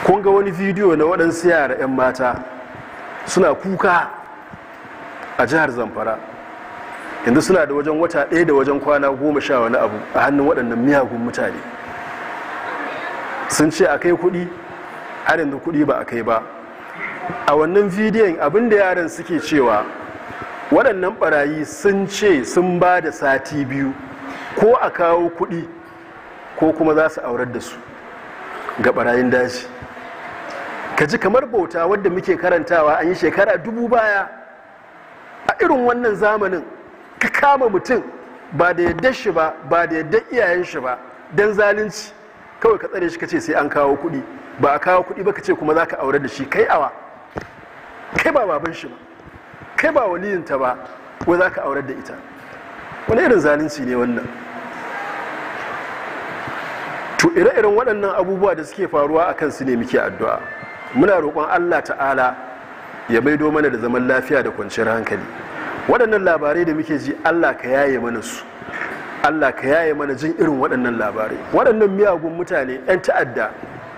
kun ga wani bidiyo na waɗansu yara 'yan mata suna kuka a jihar zamfara yanzu suna da wajen wata ɗaya da wajen kwana goma sha wani abu a hannun waɗannan miyagun mutane sun ce a kai kuɗi har yanzu kuɗi ba a kai ba a wannan bidiyon abinda yaran suke cewa waɗannan ɓarayi sun ce sun ba da sati biyu ko a kawo kuɗi ko kuma za su aurar da su ga ɓarayin daji ka ji kamar bauta wadda muke karantawa an yi shekara dubu baya a irin wannan zamanin ka kama mutum ba da yadda shi ba ba da yadda iyayen shi ba don zalunci kawai ka tsare shi ka ce sai an kawo kuɗi ba a kawo kuɗi ba ka ce kuma za ka aure da shi kai awa kai ba baban shi ba kai ba waliyinta ba wai za ka aurar da ita wani irin zalunci ne wannan to ire-iren waɗannan abubuwa da suke faruwa a kan su ne muke addu'a muna roƙon allah ta'ala ya maido mana da zaman lafiya da kwanciyar hankali waɗannan labarai da muke ji allah ka yaye mana su allah ka yaye mana jin irin waɗannan labarai waɗannan miyagun mutane 'yan ta'adda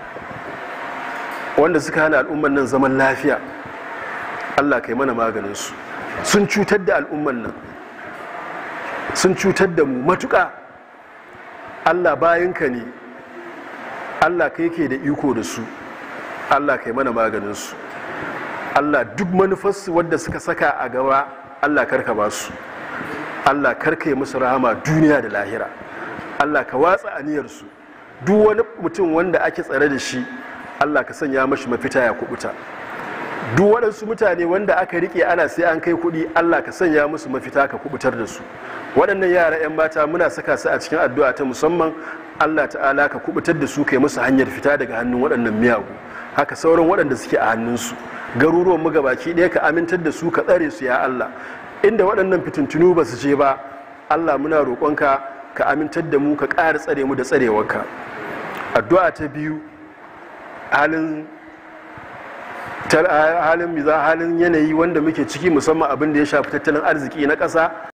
wanda suka hana al'umman nan zaman lafiya allah ka yi mana maganinsu sun cutar da al'umman nan sun cutar da mu matuƙa allah bayanka ne allah ka yake da iko da su allah ka yi mana maganinsu allah duk manufarsu wadda suka saka a gaba allah karka ba su allah karka yi musu rahama duniya da lahira allah ka watsa aniyarsu duk wani mutum wanda ake tsare da shi allah ka sanya mashi mafita ya kubuta duk waɗansu mutane wanda aka rike ana sai an kai kuɗi allah ka sanya musu mafita ka kubutar da su waɗannan yara 'yan mata muna saka su a cikin addu'a ta musamman allah ta'ala ka kubutar da su kai musu hanyar fita daga hannun waɗannan miyagu haka sauran waɗanda suke a hannunsu garuruwan mu gabaki ɗaya ka amintar da su ka tsare su ya allah inda waɗannan fitintunu ba su je ba allah muna roƙonka ka amintar da mu ka ƙara tsare mu da tsarewarka addu'a ta biyu halin halin halin yanayi wanda muke ciki musamman abin da ya shafi tattalin arziki na ƙasa